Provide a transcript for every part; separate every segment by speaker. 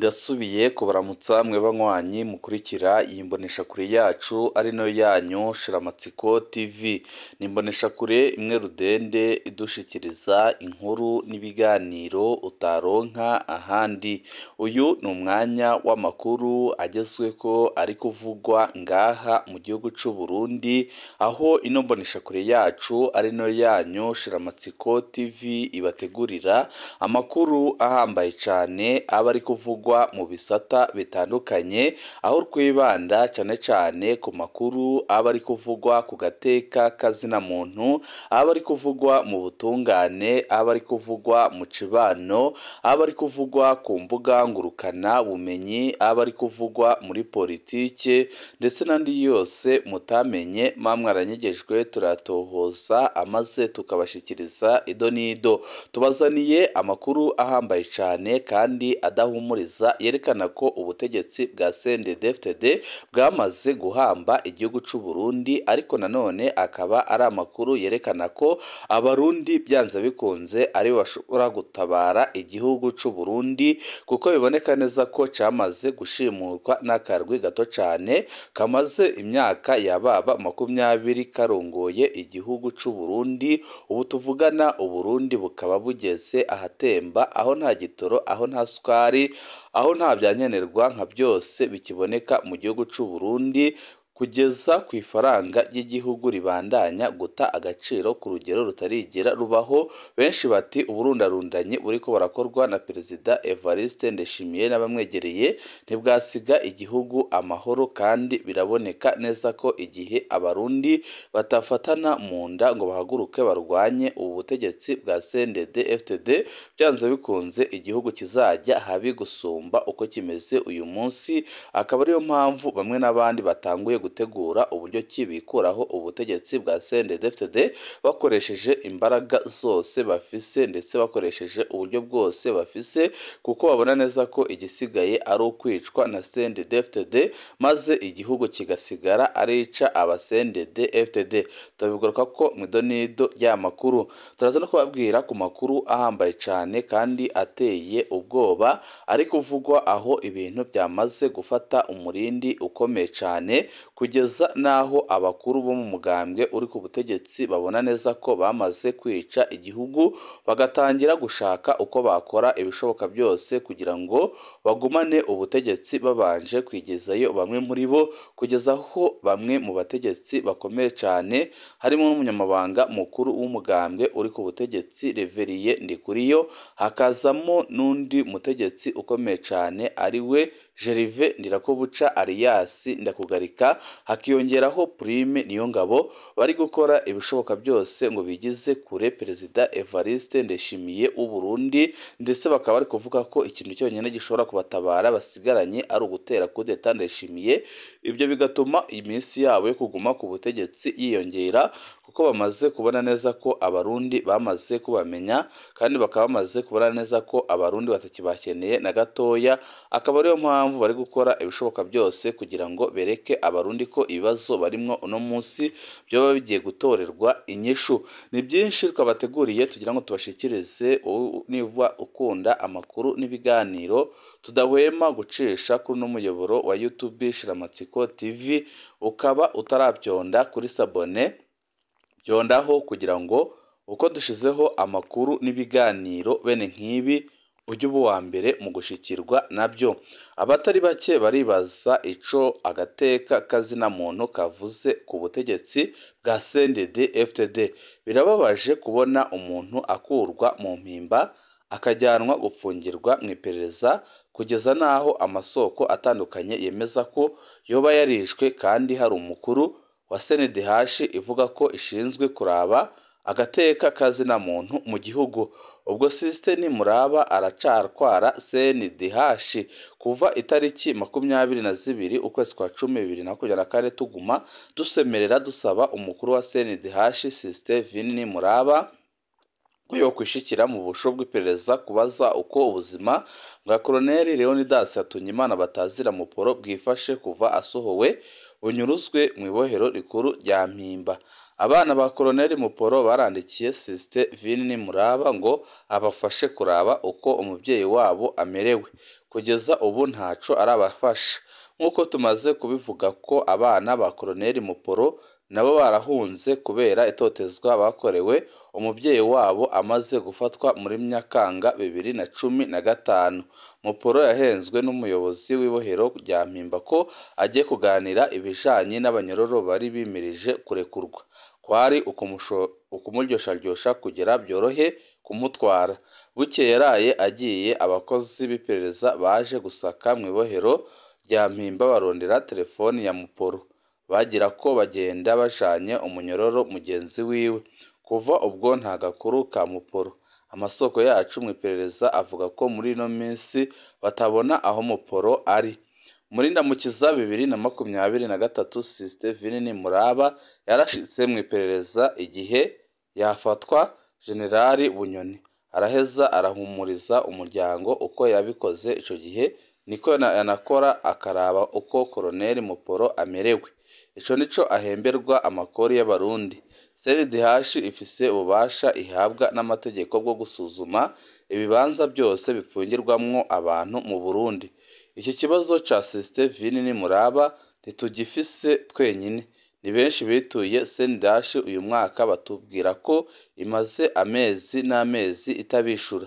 Speaker 1: Ndasubiye kubaramutsa mwe banywanyi mukurikira iyi mboneshakure yacu ari nayo yanyu Shiramatsiko TV. Ni imboneshakure imwe rudende idushikiriza inkuru n'ibiganiro utaronka ahandi. Uyu ni umwanya w'amakuru agezweko ari kuvugwa ngaha mu gihugu c'u Burundi, aho ino mboneshakure yacu ari nayo yanyu Shiramatsiko TV ibategurira amakuru ahambaye cane aba ari kuvugwa mu bisata bitandukanye, aho twibanda cane cane ku makuru aba ari kuvugwa ku gateka k'azina muntu, aba ari kuvugwa mu butungane, aba ari kuvugwa mu cibano, aba ari kuvugwa ku mbuga ngurukana bumenyi, aba ari kuvugwa muri politike ndetse n'andi yose mutamenye mba mwaranyegejwe turayatohoza amaze tukabashikiriza ido n'ido. Tubazaniye amakuru ahambaye cane kandi adahumuriza yerekana ko ubutegetsi bwa CNDD-FDD bwamaze guhamba igihugu c'u Burundi, ariko nanone akaba ari amakuru yerekana ko abarundi byanze bikunze aribo bashobora gutabara igihugu c'u Burundi, kuko biboneka neza ko camaze gushimurwa n'akarwi gato cane kamaze imyaka yababa makumyabiri karongoye igihugu c'u Burundi, ubu tuvugana Uburundi bukaba bugeze ahatemba, aho nta gitoro, aho nta sukari, aho nta vyankenerwa nka byose bikiboneka mu gihugu c'u Burundi, kugeza ku ifaranga ry'igihugu ribandanya guta agaciro ku rugero rutarigera rubaho, benshi bati uburundarundanyi buriko burakorwa na Perezida Evariste Ndayishimiye n'abamwegereye ntibwasiga igihugu amahoro, kandi biraboneka neza ko igihe abarundi batafatana mu nda ngo bahaguruke barwanye ubu butegetsi bwa CNDD-FDD, byanze bikunze igihugu kizajya habi gusumba uko kimeze uyu munsi, akaba ariyo mpamvu bamwe n'abandi batanguye gutegura uburyo ki bikuraho ubutegetsi bwa CNDD-FDD bakoresheje imbaraga zose bafise ndetse bakoresheje uburyo bwose bafise, kuko babona neza ko igisigaye ari ukwicwa na CNDD-FDD maze igihugu kigasigara ari ica aba CNDD-FDD. Turabigaruka ko mu idonido ry'aya makuru, turaza no kubabwira ku makuru ahambaye cane kandi ateye ubwoba, ari kuvugwa aho ibintu byamaze gufata umurindi ukomeye cane, kugeza n'aho abakuru bo mu mugambwe uri ku butegetsi babona neza ko bamaze kwica igihugu, bagatangira gushaka uko bakora ibishoboka byose kugira ngo bagumane ubutegetsi babanje kwigezayo bamwe muri bo, kugeza aho bamwe mu bategetsi bakomeye cane harimo n'umunyamabanga mukuru w'umugambwe uri ku butegetsi Reveriye Ndikuriyo, hakazamo n'undi mutegetsi ukomeye cane ari we Gervais Ndirakobuca Alias Ndakugarika, hakiyongeraho Prime Niyongabo, bari gukora ibishoboka byose ngo bigize kure Perezida Evariste Ndayishimiye w'u Burundi, ndetse bakaba bari kuvuga ko ikintu cyonyine gishobora kubatabara basigaranye ari ugutera kudeta Ndayishimiye, ibyo bigatuma iminsi yabo yo kuguma ku butegetsi yiyongera, kuko bamaze kubona neza ko abarundi bamaze kubamenya, kandi bakaba bamaze kubona neza ko abarundi batakibakeneye na gatoya, akaba ariyo mpamvu bari gukora ibishoboka byose kugira ngo bereke abarundi ko ibibazo barimwo uno munsi byoba bigiye gutorerwa inyishu. Ni byinshi twabateguriye tugira ngo tubashikirize, niba ukunda amakuru n'ibiganiro tudahwema gucisha kuri uno muyoboro wa YouTube Shiramatsiko TV, ukaba utarabyonda kuri sabone, byondaho kugira ngo uko dushizeho amakuru n'ibiganiro bene nk'ibi ujye uba uwa mbere mu gushikirwa nabyo. Abatari bake baribaza ico agateka k'azina muntu kavuze ku butegetsi bwa CNDD-FDD. Birababaje kubona umuntu akurwa mu mpimba akajyanwa gupfungirwa mu iperereza, kugeza n'aho amasoko atandukanye yemeza ko yoba yarishwe kandi hari umukuru wa CNDH ivuga ko ishinzwe kuraba agateka k'azina muntu mu gihugu. Ubwo System Nimuraba aracarwara CNDH kuva itariki makumyabiri na zibiri ukwezi kwa cumi bibiri na makumyabiri na kane tuguma dusemerera dusaba umukuru wa CNDH System Vini Nimuraba ko yokwishikira mu busho bw'iperereza kubaza uko ubuzima bwa Koloneli Leonidas Hatunyimana batazira muporo bwifashe kuva asohowe bunyuruzwe mu ibohero rikuru rya Mpimba. Abana ba Koloneli Muporo barandikiye Sisite Vini Nimuraba ngo abafashe kuraba uko umubyeyi wabo amerewe. kugeza ubu ntaco arabafasha nk'uko tumaze kubivuga ko abana ba Koloneli Muporo nabo barahunze kubera itotezwa bakorewe umubyeyi wabo amaze gufatwa muri Nyakanga bibiri na cumi na gatanu Muporo yahenzwe n'umuyobozi w'ibohero rya Mpimba ko agiye kuganira ibijanye n'abanyororo bari bimirije kurekurwa kwari ukumuryoshyaryosha kugira byorohe kumutwara bukeye yaraye agiye abakozi b'iperereza baje gusaka mu ibohero rya Mpimba barondera telefoni ya Muporo bagira ko bagenda bajanye umunyororo mugenzi wiwe kuva ubwo nta gakuru ka Muporo amasoko yacu mu iperereza avuga ko muri ino minsi batabona aho Muporo ari muri Ndamukiza bibiri na makumyabiri na gatatu Sisite Vinini Muraba yarashitse mu iperereza igihe yafatwa Generali Bunyoni araheza arahumuriza umuryango uko yabikoze ico gihe niko yanakora akaraba uko Koloneli Muporo amerewe ico nico ahemberwa amakori y'abarundi CNDH ifise ububasha ihabwa n'amategeko bwo gusuzuma ibibanza byose bipfungirwamwo abantu mu Burundi iki kibazo ca Sisite Vinini Muraba ntitugifise twenyine ni benshi bituye CNDH uyu mwaka batubwira ko imaze amezi n'amezi itabishura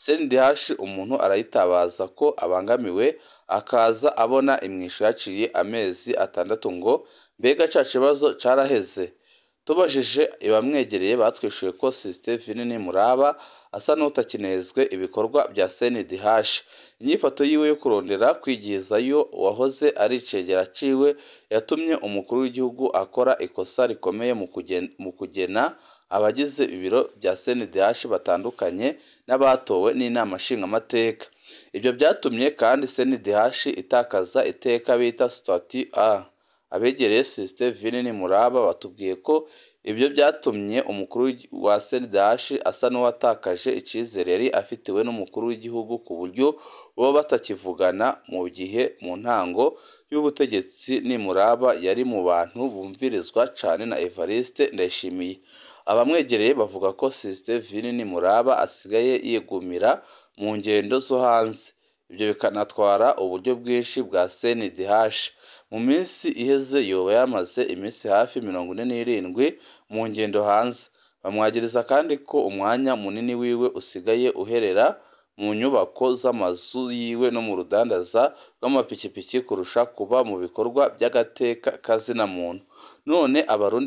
Speaker 1: CNDH umuntu arayitabaza ko abangamiwe akaza abona imwishu yaciye amezi atandatu ngo mbega ca kibazo caraheze tubajije abamwegereye batwishuye ko Sisite Vinini Muraba asa n'utakinezwe ibikorwa bya CNDH inyifato yiwe yo kurondera kwigizayo uwahoze ari icegera ciwe yatumye umukuru w'igihugu akora ikosa rikomeye mu kugena abagize ibiro bya CNDH batandukanye n'abatowe n'inama nshingamateka ibyo byatumye kandi CNDH itakaza iteka bita statut A abegereye Sisite Vinini Muraba batubwiye ko ibyo byatumye umukuru wa CNDH asa n'uwatakaje icizere yari afitiwe n'umukuru w'igihugu ku buryo bo batakivugana mu gihe mu ntango y'ubutegetsi Nimuraba yari mu bantu bumvirizwa cane na Evariste Ndayishimiye abamwegereye bavuga ko Sisite Vinini Muraba asigaye yigumira mu ngendo zo hanze ibyo bikanatwara uburyo bwinshi bwa CNDH mu minsi iheze yoba yamaze iminsi hafi mirongo ine n'irindwi mu ngendo hanze bamwagiriza kandi ko umwanya munini wiwe usigaye uherera mu nyubako z'amazu yiwe no mu rudandaza rw'amapikipiki kurusha kuba mu bikorwa by'agateka kazina muntu none abarundi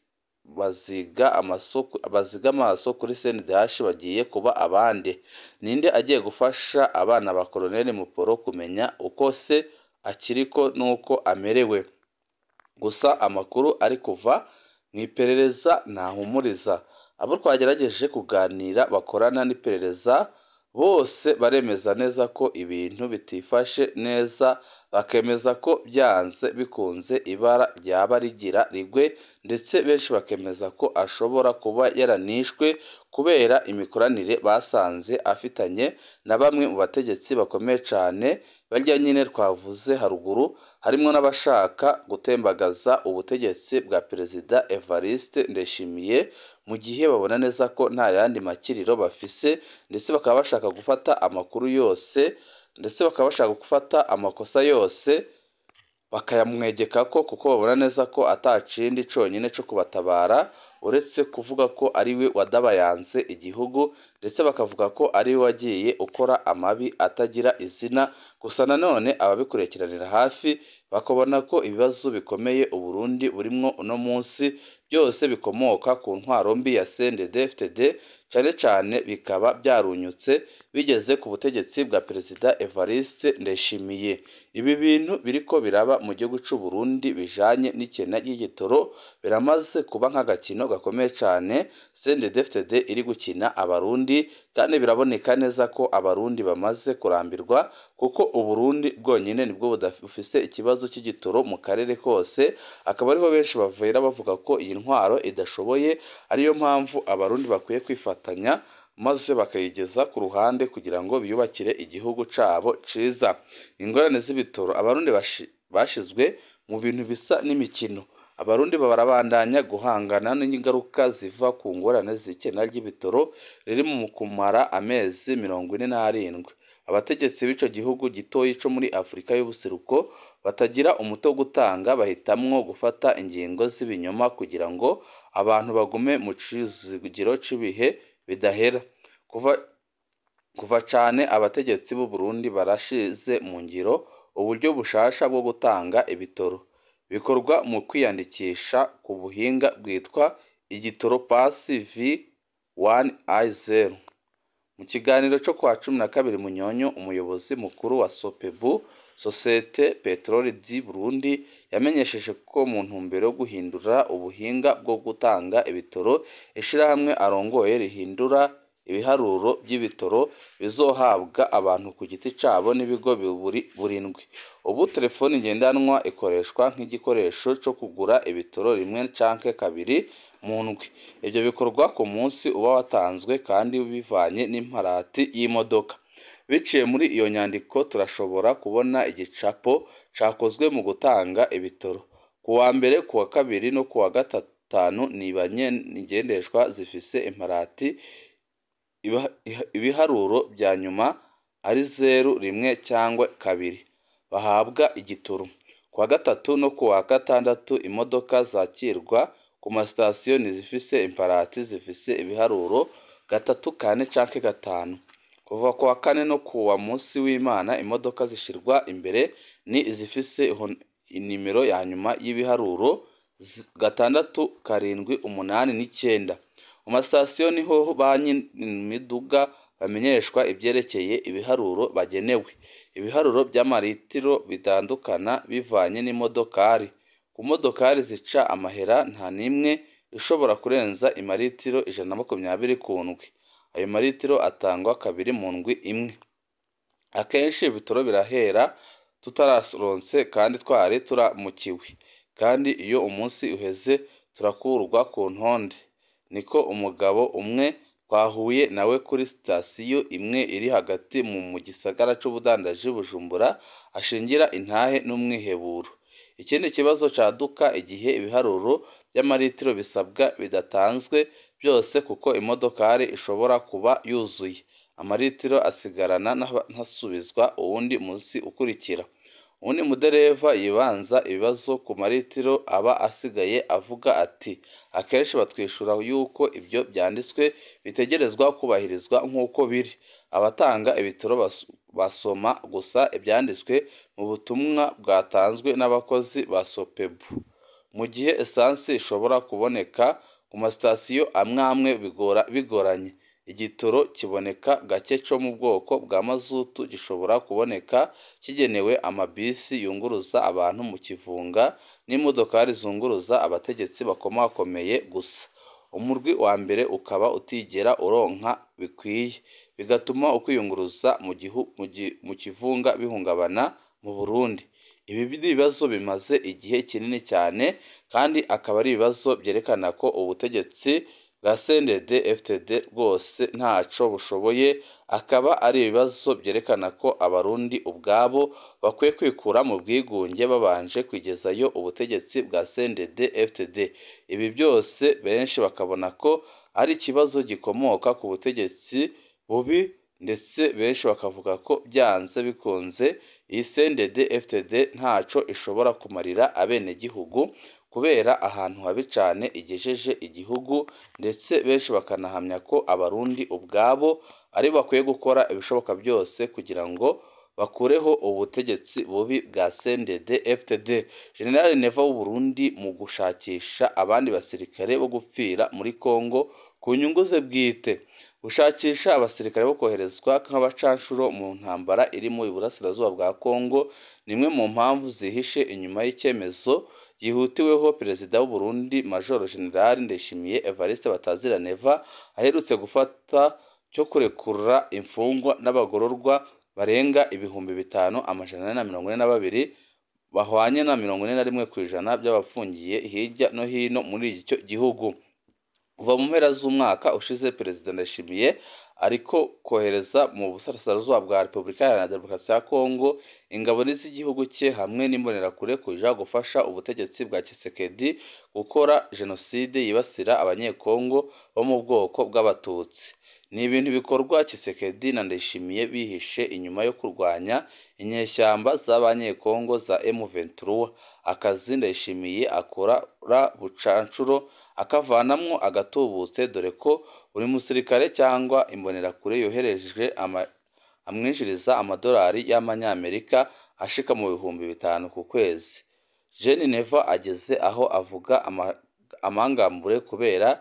Speaker 1: baziga amasoko baziga amaso kuri CNDH bagiye kuba abande ninde agiye gufasha abana ba Koloneli Muporo kumenya uko se akiriko n'uko amerewe gusa amakuru ari kuva mu iperereza ntahumuriza abo twagerageje kuganira bakorana n'iperereza bose baremeza neza ko ibintu bitifashe neza bakemeza ko byanze bikunze ibara ryaba rigira rigwe ndetse benshi bakemeza ko ashobora kuba yaranishwe kubera imikoranire basanze afitanye na bamwe mu bategetsi bakomeye cyane barya nyine twavuze haruguru harimo n'abashaka gutembagaza ubutegetsi bwa perezida Evariste Ndayishimiye mu gihe babona neza ko nta yandi makiriro bafise ndetse bakaba bashaka gufata amakuru yose ndetse bakaba bashaka gufata amakosa yose bakayamwegeka ko kuko babona neza ko atakindi conyine co kubatabara uretse kuvuga ko ari we wadabayanze igihugu ndetse bakavuga ko ari we wagiye ukora amabi atagira izina gusa nanone ababikurikiranira hafi bakabona ko ibibazo bikomeye Uburundi burimwo uno munsi byose bikomoka ku ntwaro mbi ya CNDD-FDD cyane cyane bikaba byarunyutse bigeze ku butegetsi bwa perezida Evariste Ndayishimiye ibi bintu biriko biraba mu gihugu c'u Burundi bijanye n'ikena ry'igitoro biramaze kuba nk'agakino gakomeye cyane CNDD-FDD iri gukina abarundi kandi biraboneka neza ko abarundi bamaze kurambirwa kuko uburundi bwonyine nibwo budafise ikibazo cy'igitoro mu karere kose akaba ariho benshi bavira bavuga ko iyi ntwaro idashoboye ariyo mpamvu abarundi bakwiye kwifatanya maze bakayigeza ku ruhande kugira ngo biyubakire igihugu cabo ciza ingorane z'ibitoro abarundi bashizwe mu bintu bisa n'imikino abarundi barabandanya guhangana n'ingaruka ziva ku ngorane z'ikena ry'ibitoro riri mu kumara amezi mirongo ine n'arindwi abategetsi b'ico gihugu gitoyi co muri Afurika y'ubuseruko batagira umuti wo gutanga bahitamwo gufata ingingo z'ibinyoma kugira ngo abantu bagume mu cizigiro c'ibihe bidahera kuva kuva cane abategetsi b'u Burundi barashize mu ngiro uburyo bushasha bwo gutanga ibitoro bikorwa mu kwiyandikisha ku buhinga bwitwa igitoro pasi vi wani ayi zeru mu kiganiro co kwa cumi na kabiri munyonyo umuyobozi mukuru wa sopebu sosiyete peteroli di burundi yamenyesheje ko mu ntumbero yo guhindura ubuhinga bwo gutanga ibitoro ishirahamwe arongoye rihindura ibiharuro by'ibitoro bizohabwa abantu ku giti cabo n'ibigo biburi burindwi ubu telefoni ngendanwa ikoreshwa nk'igikoresho co kugura ibitoro rimwe canke kabiri mu ndwi ivyo bikorwa ku munsi uba watanzwe kandi bivanye n'imparati y'imodoka biciye muri iyo nyandiko turashobora kubona igicapo cakozwe mu gutanga ibitoro ku wa mbere ku wa kabiri no ku wa gatanu ni banyengendeshwa zifise imparati ibiharuro bya nyuma ari zeru rimwe cyangwa kabiri bahabwa igitoro ku wa gatatu no ku wa gatandatu imodoka zakirwa ku masitasiyo ntizifise imparati zifise ibiharuro gatatu kane canke gatanu kuva ku wa kane no ku wa munsi w'imana imodoka zishirwa imbere ni izifise inimero ya nyuma y'ibiharuro gatandatu karindwi umunani n'icyenda mu masitasiyo niho ba nyir'imiduga bamenyeshwa ibyerekeye ibiharuro bagenewe ibiharuro by'amaritiro bitandukana bivanye n'imodokari ku modokari zica amahera nta n'imwe ishobora kurenza imaritiro ijana na makumyabiri ku ndwi ayo maritiro atangwa kabiri mu ndwi imwe akenshi ibitoro birahera tutararonse kandi twari turamukiwe kandi iyo umunsi uheze turakurwa ku ntonde niko umugabo umwe twahuye nawe kuri sitasiyo imwe iri hagati mu gisagara c'ubudandaji bujumbura ashingira intahe n'umwiheburo ikindi kibazo caduka igihe ibiharuro by'amaritiro bisabwa bidatanzwe byose kuko imodokari ishobora kuba yuzuye amaritiro asigarana ntasubizwa uwundi munsi ukurikira uwundi mudereva yibanza ibibazo ku maritiro aba asigaye avuga ati akenshi batwishura yuko ibyo byanditswe bitegerezwa kubahirizwa nk'uko biri abatanga ibitoro basoma gusa ibyanditswe mu butumwa bwatanzwe n'abakozi ba sopebu mu gihe esansi ishobora kuboneka ku masitasiyo amwe amwe bigoranye igitoro kiboneka gake cyo mu bwoko bwa mazutu gishobora kuboneka kigenewe amabisi yunguruza abantu mu kivunga n'imodokari zunguruza abategetsi bakomakomeye gusa umurwi wa mbere ukaba utigera uronka bikwiye bigatuma ukwiyunguruza mu kivunga bihungabana mu burundi ibi ni ibibazo bimaze igihe kinini cyane kandi akaba ari ibibazo byerekana ko ubutegetsi bwa CNDD FTD rwose ntaco bushoboye akaba ari ibibazo byerekana ko abarundi ubwabo bakwiye kwikura mu bwigunge babanje kwigezayo ubutegetsi bwa CNDD FTD ibi byose benshi bakabona ko ari ikibazo gikomoka ku butegetsi bubi ndetse benshi bakavuga ko byanze bikunze iyi CNDD FTD ntaco ishobora kumarira abenegihugu kubera ahantu habi cyane igejeje igihugu ndetse benshi bakanahamya ko abarundi ubwabo ari bakwiye gukora ibishoboka byose kugira ngo bakureho ubutegetsi bubi bwa CNDD FTD General Neva w'u Burundi mu gushakisha abandi basirikare bo gupfira muri Kongo ku nyungu ze bwite gushakisha abasirikare bo koherezwa nk'abacanshuro mu ntambara iri mu iburasirazuba bwa Kongo ni imwe mu mpamvu zihishe inyuma y'icyemezo yihutiweho perezida w'u Burundi Major General Ndeshimiye Evariste Bataziraneva aherutse gufata cyo kurekura imfungwa n'abagororwa barenga ibihumbi bitanu amajana ane na mirongo ine na babiri bahwanye na mirongo ine na rimwe ku ijana by'abafungiye hirya no hino muri icyo gihugu kuva mu mpera z'umwaka ushize perezida Ndayishimiye ariko kohereza mu burasirazuba bwa repubulika iharanira demokarasi ya kongo ingabo z'igihugu cye hamwe n'imbonerakure kuja gufasha ubutegetsi bwa kisekedi gukora jenoside yibasira abanyekongo bo mu bwoko bw'abatutsi ni ibintu bikorwa Tshisekedi na Ndayishimiye bihishe inyuma yo kurwanya inyeshyamba z'abanyekongo za M23 akazi Ndayishimiye akora bucanshuro akavanamwo agatubutse dore ko buri musirikare cyangwa imbonerakure yohereje amwinjiriza amadolari y'amanyamerika ashika mu bihumbi bitanu ku kwezi Jeune Neva ageze aho avuga amangambure kubera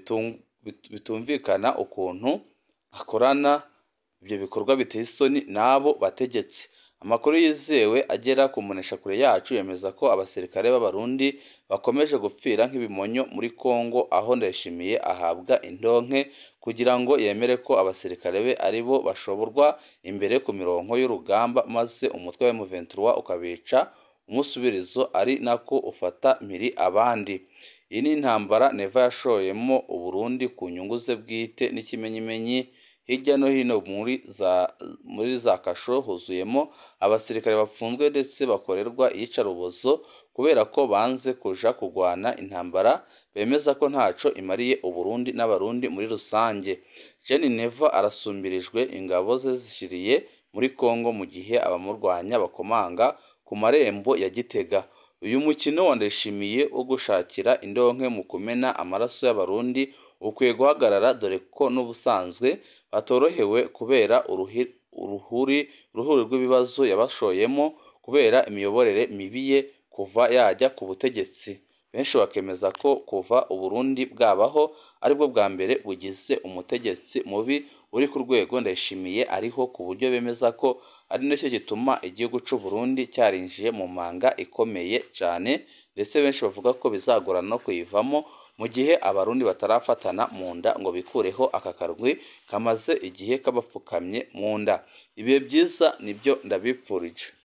Speaker 1: bitumvikana ukuntu akorana ibyo bikorwa biteye isoni n'abo bategetsi amakuru yizewe agera ku kure yacu yemeza ko abasirikare b'abarundi bakomeje gupfira nk'ibimonyo muri Kongo aho Ndayishimiye ahabwa indonke kugira ngo yemere ko abasirikare be ari bo bashoborwa imbere ku mirongo y'urugamba maze umutwe wa M23 ukabica umusubirizo ari nako ufata mpiri abandi iyi ni intambara Neva yashoyemo Uburundi ku nyungu ze bwite n'ikimenyimenyi hirya no hino muri za muri za kasho huzuyemo abasirikare bafunzwe ndetse bakorerwa iyicarubozo kubera ko banze kuja kurwana intambara bemeza ko ntaco imariye Uburundi n'abarundi muri rusange Jeune Neva arasumbirijwe ingabo ze zishiriye muri Kongo mu gihe abamurwanya bakomanga ku marembo ya Gitega uyu mukino wa Ndayishimiye wo gushakira indonke mu kumena amaraso y'abarundi ukwiye guhagarara dore ko n'ubusanzwe batorohewe kubera uruhuri uruhuri rw'ibibazo yabashoyemo kubera imiyoborere mibi ye kuva yajya ku butegetsi benshi bakemeza ko kuva Uburundi bwabaho aribwo bwa mbere bugize umutegetsi mubi uri ku rwego Ndayishimiye ariho ku buryo bemeza ko ari nacyo gituma igihugu cy'u Burundi cyarinjiye mu manga ikomeye cyane ndetse benshi bavuga ko bizagorana no kuyivamo mu gihe abarundi batarafatana mu nda ngo bikureho aka karwi kamaze igihe kabapfukamye mu nda ibihe byiza nibyo ndabipfurije